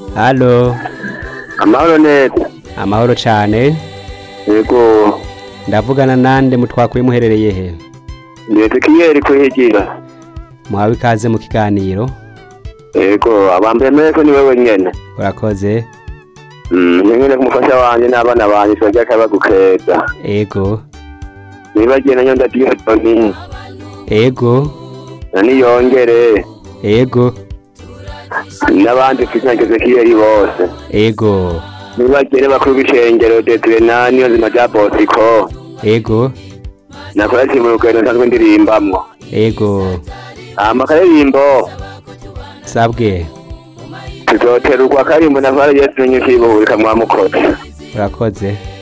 halo amahoro neza amahoro cane yego ndavugana nande mutwakuye muherereye he ni ezekiel kuhigira muhawe ikaze mu kiganiro yego abambere meko ni wewe nyene urakoze Mm, nyene kumufasha wanje n'abana banje twajya akabagu keza ego nibagiye na nyonda diyotoni ego na niyongere ego n'abandi kwizina ezekiel bose ego nibagiye bakuru b'ishengero detire na niyo nzima rya bosiko ego nakora ati mu rugendo nsanzwe ndirimbamwo ego hama akaririmbo sabwe tuzoterurwa karimbo nakora yesu nyinshi yibuhurika mwamukoze urakoze